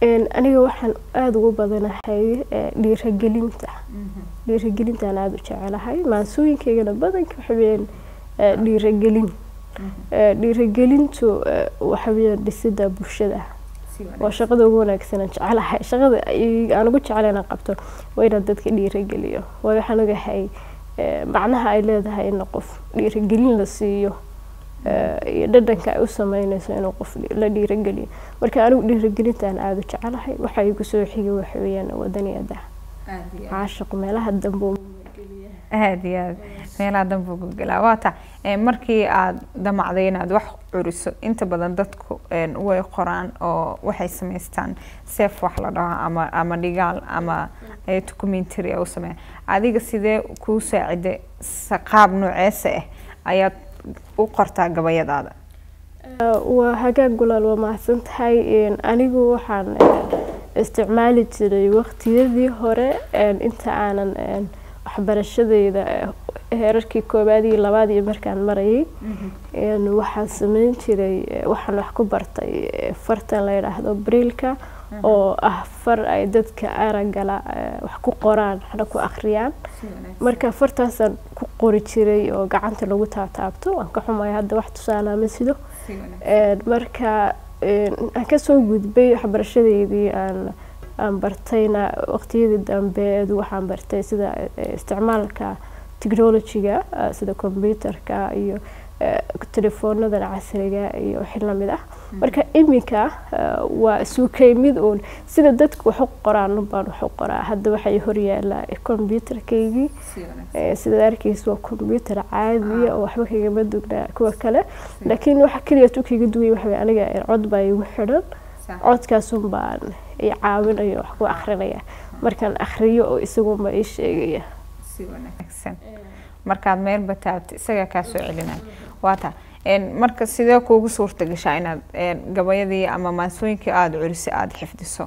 aniga waxaan aada ugu badanahay dhiiragelinta dhiiragelintaan aada u jecelahay maansooyinkaygana badanka waxaweyaan dhiiragelin dhiiragelintu waxaweyaan dhisida bulshada waa shaqada ugu wanaagsanaan jecelahay shaqada aan ugu jecela inaan qabto waa inaan dadka dhiirageliyo waayo waxaan ogahay macnaha ay leedahay in qof dhiiragelin la siiyo iyo dhadhanka ay u sameynayso inuu qof la dhiirageliyo marka anigu dhiiragelintaan aada u jecelahay waxa igu soo xigay waxa weeyaan wadaniyada caashiq meelaha dambe aada iyo aad meelaha dambe gulgelaa waata markii aada damacday inaad wax curiso inta badan dadku way qoraan oo waxay samaystaan seef wax la dhaho ama ama dhigaal ama documentary u sameeya adiga sidee kuu saacida qaab nooceesa ah ayaad u qortaa gabayadaada waa hagaag gulaal waa mahadsan tahay anigu waxaan isticmaali jiray waqtiyadii hore inta aanan waxbarashadeyda heerarkii koowaad iyo labaad iyo markaan marayay waxaan sameyn jiray waxaan wax ku bartay fartan la yidhaahdo briilka oo ah far ay dadka aragala wax ku qoraan waxna ku akhriyaan marka fartaasaan ku qori jiray oo gacanta lagu taataabto waan ka xumaya hadda wax tusaalaa ma sido marka aan kasoo gudbay waxbarashadeydii aan aan bartayna waqtiyadii dambe waxaan bartay sida isticmaalka technologyga sida computerka iyo telefoonadan casriga iyo wixii lamid ah marka iminka waa isukay mid uun sida dadku wax u qoraan baan wax u qoraa hadda waxay horyaala computerkaygii sida arkaysa waa computer caadiya oo waxba kagama dugnaa kuwa kale laakiin waxa keliya tu kaga duway waxa aniga cod baa igu xidhan codkaasun baan i caawinayo wax ku akrinaya markaan akriyo oo isagunba ii sheegaya si wanaagsan markaad meelba taabta isagaa kaa soo celinaya waata marka sidee kuugu suurta gashaa inaad gabayadii ama maansooyinkii aada culisay aada xifdiso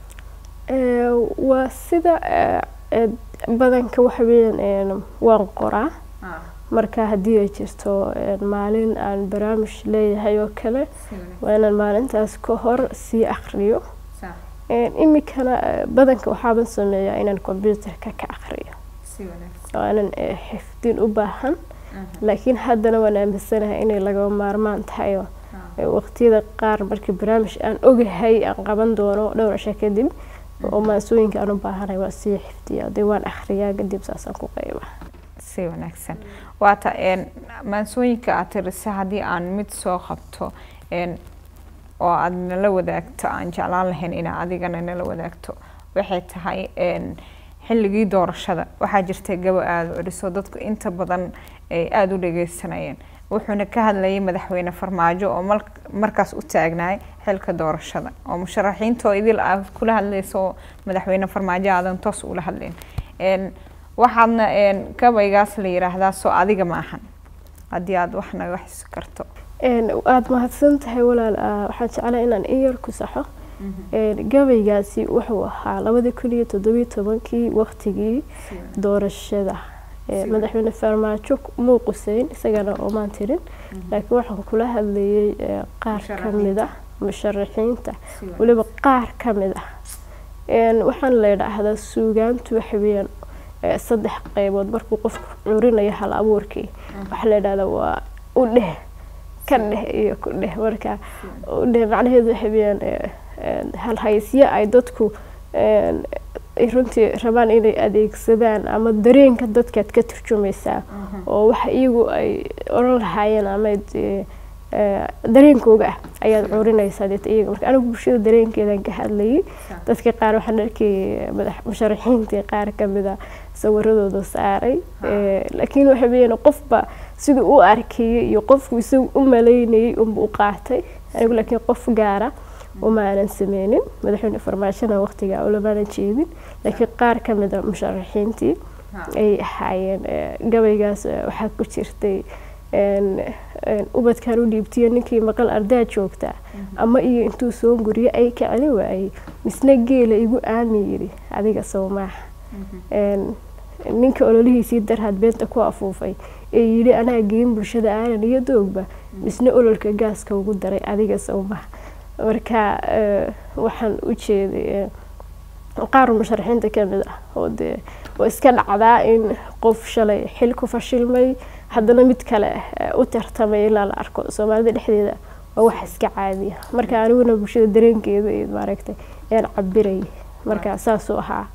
waa sida badanka waxa weeyaan waan qoraa marka haddii ay jirto maalin aan barnaamij leeyahay oo kale waa inaan maalintaas ka hor sii akriyo imikana badanka waxaaban sameeyaa inaan computerka ka akriyo aanan xifdin u baahan laakiin haddana waan aaminsanahay inay lagaba maarmaan tahay oo waqtiyada qaar markii barnaamij aan ogahay aan qaban doono dhowr cisho kadib oo maansooyinka aan u baahanay waan sii xifdiyaa dee waan akhriyaa kadib saasaan ku qayba si wanaagsan waata maansooyinka aad tirisa haddii aan mid soo qabto oo aada nala wadaagto aan jeclaan lahayn inaa adigana nala wadaagto waxay tahay xilligii doorashada waxaa jirtay gabo aada celiso dadku inta badan ay aada u dhageysanayeen wuxuuna ka hadlayay madaxweyne farmaajo oo markaas u taagnaay xilka doorashada oo musharaxiintoo idil aad kula hadlayso oo madaxweyne farmaajo aadan toos ula hadlayn waxaadna gabaygaas la yiraahdaa soo adiga ma ahan haddii aada wax naga xisi karto aada mahadsan tahay walaal waxaan jeclaa inaan in yar ku saxo gabaygaasi wuxuu ahaa labadii kun iyo toddobiyo tobankii waqtigii doorashada madaxweyne farmaajo muu quseyn isagana oomaan tirin laakiin waxaan kula hadlayay qaar ka mid ah musharaxiinta weliba qaar ka mid ah waxaan la yidhaahdaa suugaantu waxa weeyaan saddex qaybood markuu qofku curinayo hal abuurkii waxaa la yidhahdaa waa u dheh ka dheh iyo ku dheh marka u dheh macnaheedu waxa weeyaan halhaysyo ay dadku runtii rabaan inay adeegsadaan ama dareenka dadkaad ka turjumaysaa oo waxa iyagu ay oran lahaayeen ama dareenkooga ah ayaad curinaysaa deeta iyaga marka anigu bulshada dareenkeedan ka hadlayay dadka qaar waxaan arkayay madax musharaxiintii qaar kamid a sawiradooda saaray laakiin waxa weeyaan qofba siduu u arkayay iyo qofku isagu u malaynayay unba u qaatay anigu laakiin qof gaara uma aanan sameynin madaxweyne farmaajona waqtigaa ulamaanan jeedin laakiin qaar ka mid a musharaxiintii ay ahaayeen gabaygaas waxaa ku jirtay ubadkan u dhiibtiyo ninkii maqal ardaa joogtaa ama iyo intuu soo guriyo ay ka celin waayey misna geela igu aami yidhi adiga sawmaaha ninka ololihiisii darhaad beenta ku afuufay ee yidhi anaa geyin bulshada aanan iyo doogba misna ololka gaaska ugu daray adiga sawmaha marka waxaan u jeeday qaar musharaxiinta kamid ah oo dee waa iska dhacdaa in qof shalay xil ku fashilmay haddana mid kale u tartamay ilaa la arko soomaalida dhexdeeda waa wax iska caadiya marka aniguna bulshada dareenkeeda iyo maaragtay ayaan cabirayay marka saasuu ahaa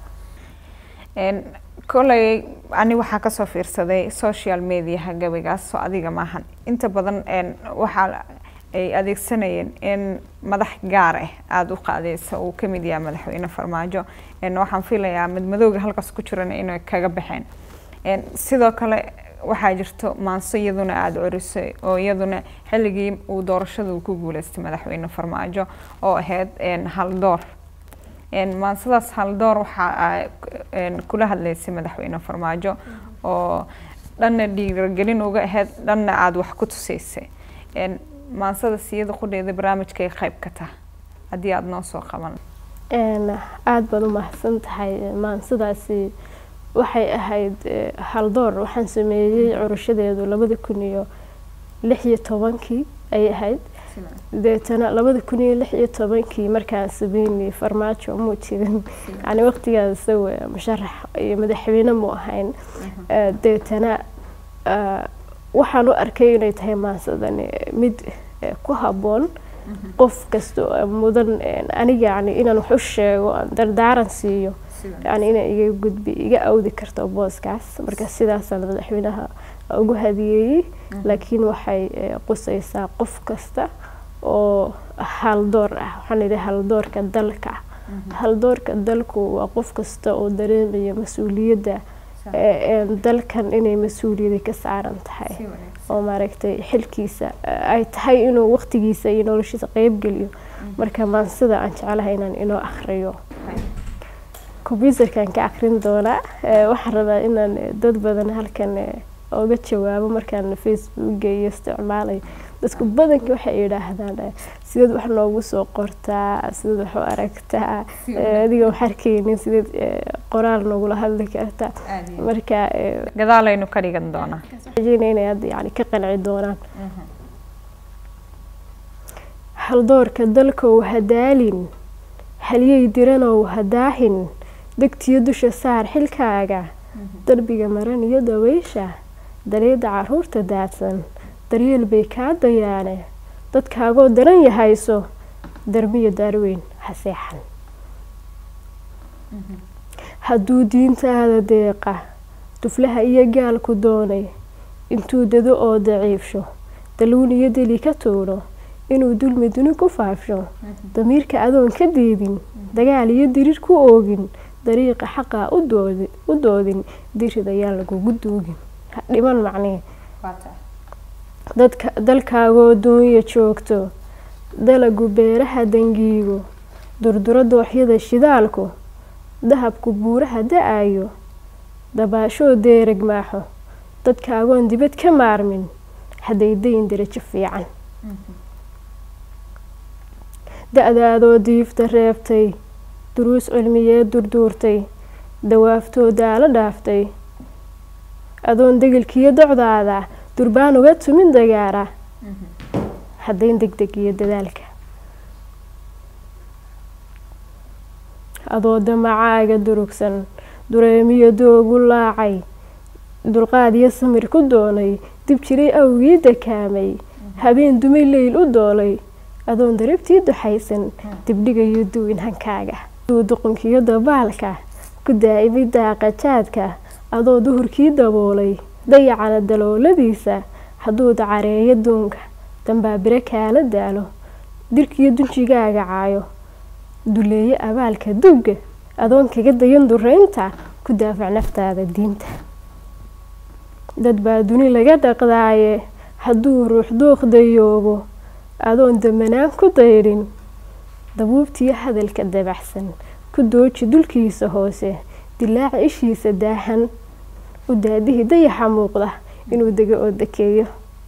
koley ani waxaa kasoo fiirsaday social mediaha gabaygaas oo adiga maahan inta badan waxaa ay adeegsanayeen in madax gaar ah aada u qaadeysa uu kamid yahay madaxweyne farmaajo waxaan filayaa madmadowga halkaas ku jiran inay kaga baxeen sidoo kale waxaa jirto maanso iyaduna aada corisay oo iyaduna xilligii uu doorashada uu ku guuleystay madaxweyne farmaajo oo ahayd haldoor maansadaas haldoor waxaa kula hadleysay madaxweyne farmaajo oo dhanna dhiiragelin uga ahayd dhanna aada wax ku tuseysay maansada siyada qudheeda barnaamijkay qayb ka taha haddii aada noo soo qaban aada baad u mahadsan tahay maansadaasi waxay ahayd haldoor waxaan sameeyey curashadeedu labada kun iyo lix iyo tobankii ayay ahayd deetana labada kun iyo lix iyo tobankii markaan sameynay farmaajo muu jirin yani waqtigaas isaga musharax iyo madaxweyne mu ahayn deetana waxaan u arkay inay tahay maansadani mid ku habboon qof kasta mudan aniga yani inaan wax u sheego dardaaran siiyo yani inay iga gudbi iga awdi karto booskaas marka sidaasaan madaxweynaha ugu hadiyeeyey laakiin waxay qusaysaa qof kasta oo haldoor ah waxaan idhi haldoorka dalka haldoorka dalku waa qof kasta oo dareemaya mas-uuliyadda dalkan inay mas-uuliyada ka saaran tahay oo maaragtay xilkiisa ay tahay inuu waqtigiisa iyo noloshiisa qeybgeliyo marka maansida aan jeclahay inaan inoo akhriyo combyuterkan ka akrin doonaa waxaan rabaa inaan dad badan halkan oga jawaabo markaan facebooka iyo isticmaalayo dadku badanka waxay yidhaahdaan sideed wax noogu soo qortaa sideed wax u aragtaa adiga wax arkeynin sideed qoraal noogula hadli kartaa marka gadaalaynu ka dhigan doonaa rajeyna inay hadda yani ka qanci doonaan haldoorka dalkow hadaalin halyey diranow hadaahin degtiyo dusha saar xilkaaga darbiga maran iyo daweysha daleeda caruurta daadsan daryeel bay kaa dayaane dadkaagoo daran yahayso darmiyo daarweyn ha seexan hadduu diintaada deeqa duflaha iyo gaalku doonay intuu dado oo daciifsho daluun iyo deli ka tuudho inuu dulmi duni ku faafsho damiirka adoon ka diidin dagaal iyo diriir ku oogin dariiqa xaqaa u doodin dirid ayaan lagugu duugin ha dhiman macnee dadka dalkaagoo duunya joogto dalagu beeraha dangiigo durduro dooxyada shidaalku dahabku buuraha da-ayo dabaashoo deereg maaxo dadkaagoon dibad ka maarmin hadday dayin darajo fiican da-daadoo diifta reebtay duruus cilmiyeed durduurtay dawaaftoo daalo dhaaftay adoon degelkiyo docdaada durbaan uga tumin dagaara haddayn deg deg iyo dadaalka adoo damacaaga durugsan dureemiyo doogu laacay dulqaad iyo samir ku doonay dib jiray awgii dakaamay habeen dumay leyl u doolay adoon darabtii duxaysan dibdhigayo duwin hankaaga aduu duqunkiyo dabaalka ku daa'imay daaqajaadka adoo duhurkii daboolay dayacana dalooladiisa hadduu dacareeyo duunka dambaabire kaala daalo dirkiyo dunjigaaga caayo duleeye abaalka dugga adoon kaga dayan dureynta ku daafac naftaada diinta dad baa duni laga dhaqdaaye hadduu ruux dooq dayoobo adoon damanaan ku daydhin dabuubtiyo hadalka dabaxsan ku dooji dulkiisa hoose dilaaca ishiisa daahan u daadihii dayaxa muuqda inuu dego oo dakeeyo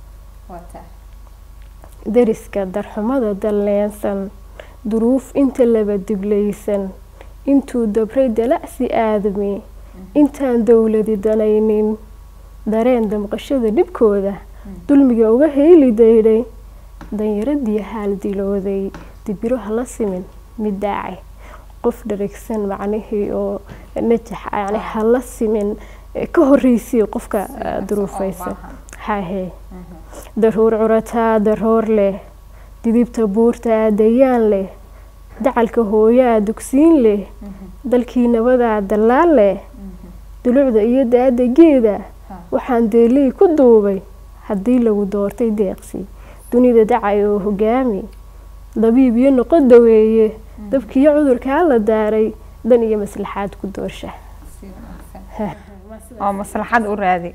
dariska darxumada dalleensan duruuf inta laba diblaysan intuu dabray dalacsi aadami intaan dowladi danaynin dareen damqashada dhibkooda dulmiga uga heyli daydhay danyaradii haal dilooday dibiro hala simin mid daacay qof dharagsan macnihii oo najax yani hala simin ka horreysay qofka duruufaysan hahe daruur curataa daroor leh didibta buurtaa dayaan leh dacalka hooyaa dugsiin leh dalkii nabadaa dallaal leh dulucda iyo daada geeda waxaan deeley ku duubay haddii lagu doortay deeqsi dunida dacay oo hogaami dabiib iyo noqo daweeye dabkiiyo cudurkaa la daaray dan iyo maslaxaad ku doorsha oo maslaxad u raadi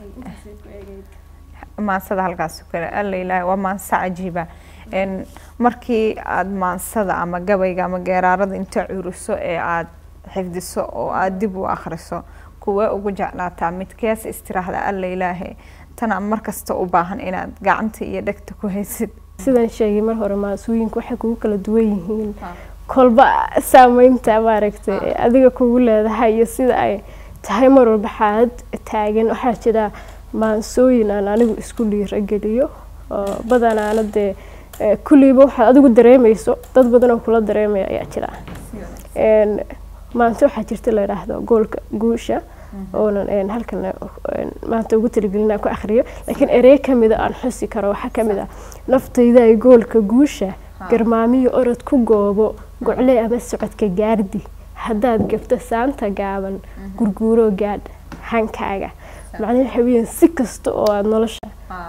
maansada halkaas kale alla ilaahay waa maanso cajiiba markii aada maansada ama gabayga ama geeraarada inta curiso ee aada xifdiso oo aada dib u akhriso kuwee ugu jeclaataa midkees istiraahda alla ilaahay tana markasta u baahan inaad gacanta iyo dhegta ku haysid sidaan sheegay mar hore maasooyinka waxay kugu kala duwan yihiin kolba saameynta maaragtay adiga kugu leedahay iyo sida ay tahay mar walba xaalad taagan waxaa jira maansooyin aan anigu isku dhiirageliyo oo badanaana dee kulliiba waxaad adigu dareemayso dad badan oo kula dareemaya ayaa jira maanta waxaa jirta la yidhaahdo goolka guusha oonan halkan maanta ugu talagelin aan ku akhriyo laakiin erey kamida aan xusi karo waxaa kamid ah naftayda ay goolka guusha garmaamiyo orod ku goobo gocle ama socodka gaardi haddaad gabto saanta gaaban gurguuroo gaadh hankaaga macnaha waxa weeyaan si kasta oo aada nolosha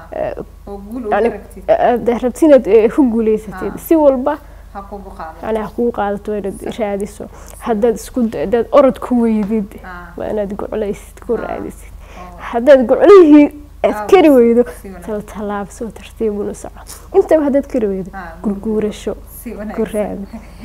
rabti inaad ku guuleysatid si walba yani ha kugu qaadato inaad raadiso haddaad isku haddaad orod ku weydid waa inaad goclaysid ku raadisid haddaad goclihii aad kari weydo taltallaabso tartiibuna soco intaba haddaad kari weydo gurguurasho ku raadi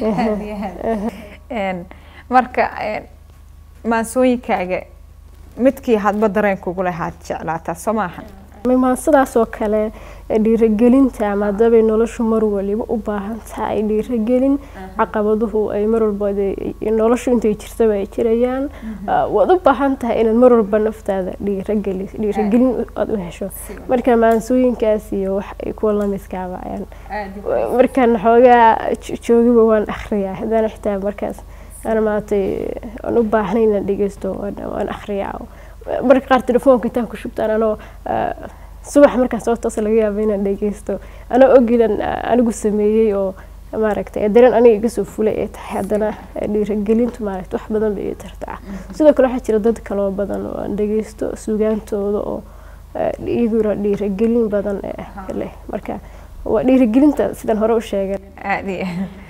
marka maansooyinkaaga midkii hadba dareen kugu lahaad jeclaataa soo maaha maansadaas oo kale dhiiragelinta ama hadabay noloshu mar waliba u baahan tahay dhiiragelin caqabaduhu ay mar walba noloshu intay jirtaba ay jirayaan waad u baahan tahay inaad mar walba naftaada dhiirageli dhiiragelin aad u hesho marka maansooyinkaas iyo wax ay kuwa lamidkaaba ayaan markaan xoogaa joogiba waan akhriyaa haddana xitaa markaas aan maatay aan u baahnay inaan dhegeysto waan akhriyaa marka qaar telefoonka intaan ku shubtaan anoo subax markaan soo toosa laga yaaba inaan dhegeysto anoo ogilan anigu sameeyey oo maaragtay dareen aniga iga soo fulay ay tahay haddana dhiiragelintu maaragta wax badan bay ii tartaa sidoo kale waxaa jira dad kaloo badan oo aan dhegeysto sugaantooda oo iyaguna dhiiragelin badan leh marka waa dhiiragelinta sidaan hore u sheegay aad iyo